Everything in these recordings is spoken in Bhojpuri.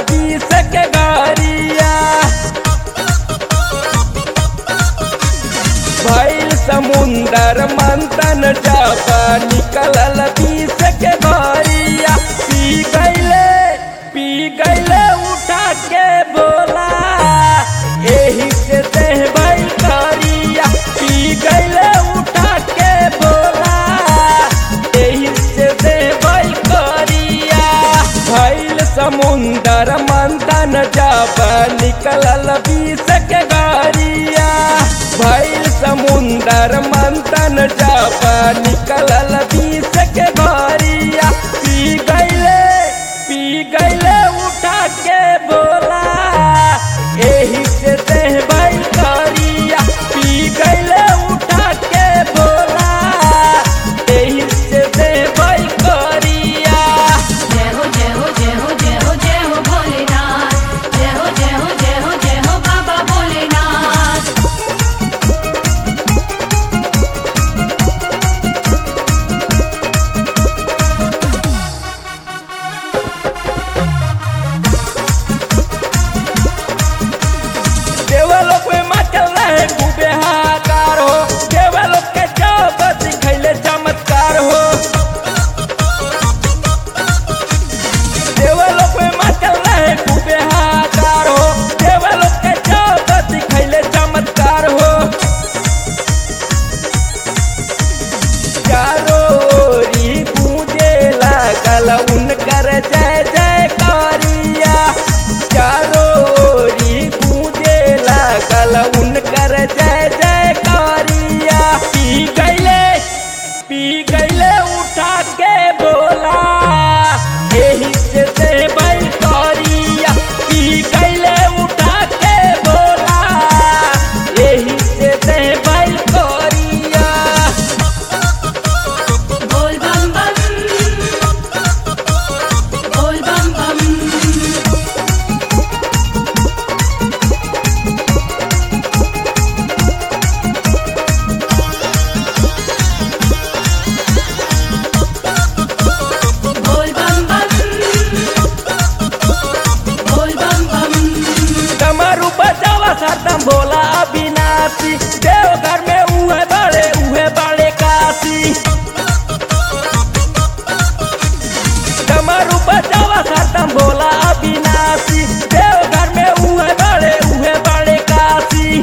बीस के गाड़िया भैल समुंदर मंथन जब निकलल बीस के गाड़िया पी गईले पी गईले उठा के बोला एही से देह भाई करिया पी गईले उठा के बोला एही से देह भाई करिया भैल समुंदर मंथन जब निकलल बीस के गाड़िया भैल समुंदर मंथन जब निकलल बीस के गाड़िया पी गईले पी गईले उठा के बोला एही से देह भाई करिया पी गईले उठा के बोला एही से देह भाई करिया जय हो जय हो जय हो जय हो जय हो भोलेनाथ जय हो जय हो जय हो जय हो बाबा भोलेनाथ देवलोक में मचल रहे खूबे हाहाकार हो देवलोक के जब दिखैले चमत्कार हो देवलोक में मचल रहे खूबे हाहाकार हो देवलोक के जब दिखैले चमत्कार हो चारो ओरी गूंजे लागल उनकर जय जय कारिया चारो ओरी गूंजे लागल उनकर जय जय कारिया पी गईले पी गईले उठा के बोला एही से दे भाई कारिया पी गईले उठा के बोला एही से दे भाई कारिया बोल बम बम बोल बम बम बोल बम बम बोल बम बम डमरू बजावा सरदम भोला अविनाशी देवघर में उहे बड़े उहे बड़े काशी डमरू बजावा सरदम भोला अविनाशी देवघर में उहे बड़े उहे बड़े काशी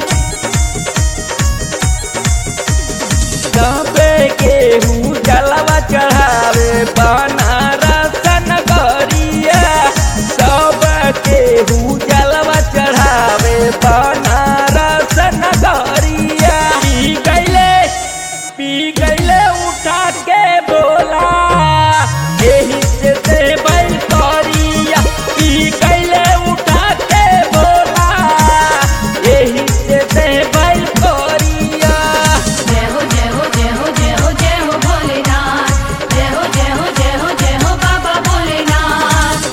दबे केहू जलवा चढ़ावे बनारस नगरिया सब केहू जलवा चढ़ावे बनारस नगरिया पी गईले पी गईले उठा के बोला एही से देवई करिया पी गईले उठा के बोला एही से देवई करिया जय हो जय हो जय हो जय हो जय हो भोलेनाथ जय हो जय हो जय हो जय हो बाबा भोलेनाथ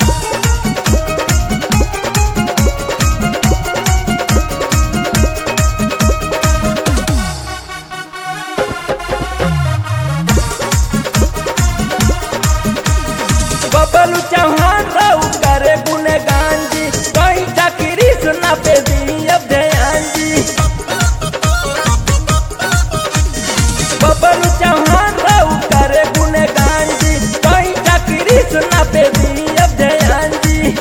बबलू चौहान रहू करे गुनगान जी कहीं चक्री सुना पे दी अब ध्यान जी बबलू चौहान रहू करे गुनगान जी कहीं चक्री सुना पे दी अब ध्यान जी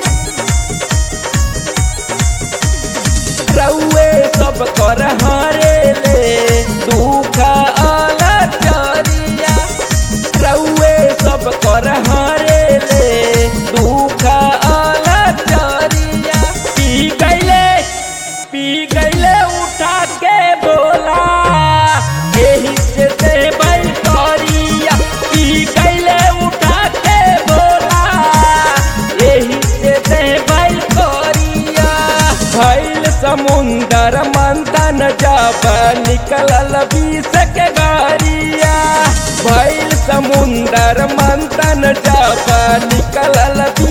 रउए सब कर हरे ले दुख अलग चरिया रउए सब कर हरे ले दुख अलग चरिया पी गईले पी गईले उठा के बोला एही से दे भाई करिया पी गईले उठा के बोला एही से दे भाई करिया भैल समुंदर मंथन जब निकलल बीस के गाड़िया भैल समुंदर मंथन जब निकलल बीस